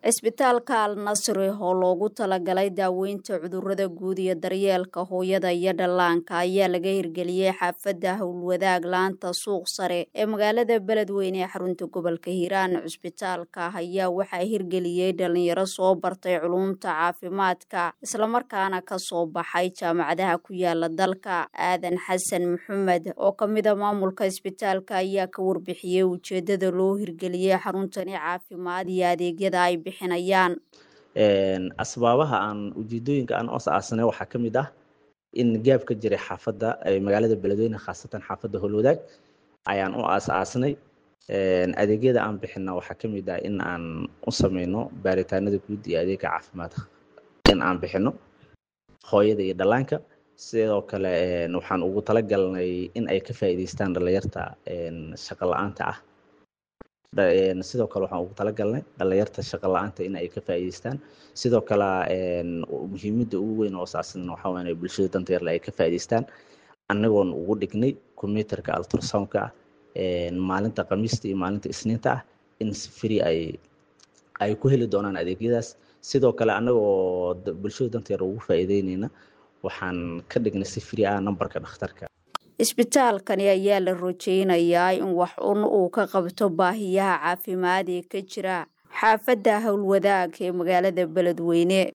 cisbitaalka al nasri oo loogu talagalay daaweynta cudurrada guud iyo daryeelka hooyada iyo dhallaanka ayaa laga hirgeliyey xaafadda howlwadaag laanta suuq sare ee magaalada beledweyne ee xarunta gobolka hiiraan cisbitaalka ayaa waxaa hirgeliyey dhalinyaro soo bartay culumta caafimaadka islamarkaana ka soo baxay jaamacadaha ku yaala dalka aadan xasan maxamed oo ka mid a maamulka cisbitaalka ayaa ka warbixiyey ujeedada loo hirgeliyey xaruntani caafimaad iyo adeegyada ay bixinayaan asbaabaha aan ujeedooyinka aan os aasanay waxaa ka mid ah in gaab ka jiray xaafadda magaalada beledweyne khaasatan xaafadda howlwadaag ayaan u aas aasnay adeegyada aan bixina waxaa ka mid ah in aan u sameyno baaritaanada guud iyo adeega caafimaadka in aan bixino hooyada iyo dhallaanka sidoo kale waxaan ugu talagalnay in ay ka faa'iidaystaan dhalinyarta shaqo la-aanta ah sidoo kale waxaan ugu talagalnay dhalinyarta shaqo la-aanta in ay ka faa'iidaystaan sidoo kale muhiimadda ugu weyn oo saasna waxaa weyn ay bulshada danta yarle ay ka faa'iidaystaan annagoon ugu dhignay computerka ultrasoundka ah maalinta khamiista iyo maalinta isniinta ah in si free ay ay ku heli doonaan adeegyadaas sidoo kale annagoo bulshada danta yar ugu faa'iideyneyna waxaan ka dhignay si free ah nambarka dhakhtarka isbitaalkani ayaa la rajeynayaa in wax un uu ka qabto baahiyaha caafimaad ee ka jira xaafadda howlwadaag ee magaalada beledweyne